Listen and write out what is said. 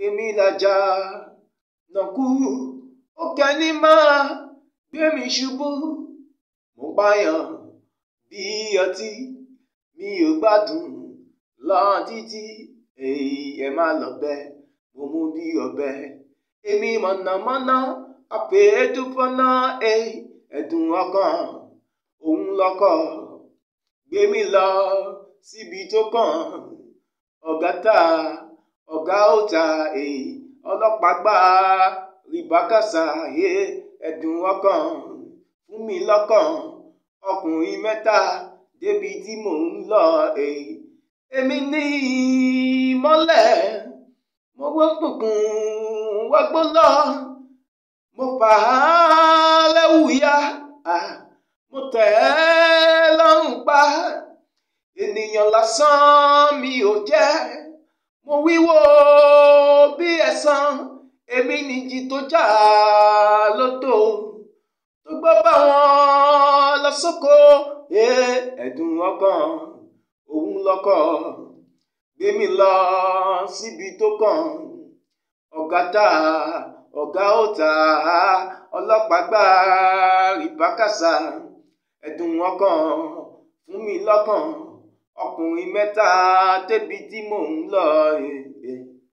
èmi làjà nàkú ó kẹ́ni máa gbé mi ṣubú mo pààyàn bí ọtí mi ò gbádùn lọ títí èyí ẹ má lọ bẹ mo mú bí ọ̀bẹ èmi mọ̀nàmọ́ná àpèédúfọ́nà ẹ̀dùn ọkàn òun lọ́kọ̀ gbé mi lọ síbi tó kàn ọ̀gá tà ọ̀gá ó ta èyí ọlọ́pàá gbà rìbákàsà ẹ̀dùn ọkàn fún mi lọ́kàn ọkùnrin mẹ́ta débi tí mò ń lọ èyí èmi ní ìmọ́lẹ̀ mo wọ́pùnkùn wọ́gbó lọ mo fà á lẹ́wù ya mo tẹ̀ ẹ́ lọ́rùn pa ènìyàn lásán mi ò jẹ́ mo wíwo bí ẹ̀san èmi nìjì tó jà lóto tó gbọ́ bá wọn lọ sóko ẹ̀dùn ọkàn òun lọ́kọ̀ gbé mi lọ síbi tó kàn ọ̀gá tà ọ̀gá ó tà ọlọ́pàá gbà rìbákàsà ẹ̀dùn ọkàn fún mi lọ́kàn ọkùnrin mẹ́ta débi tí mò ń lọ.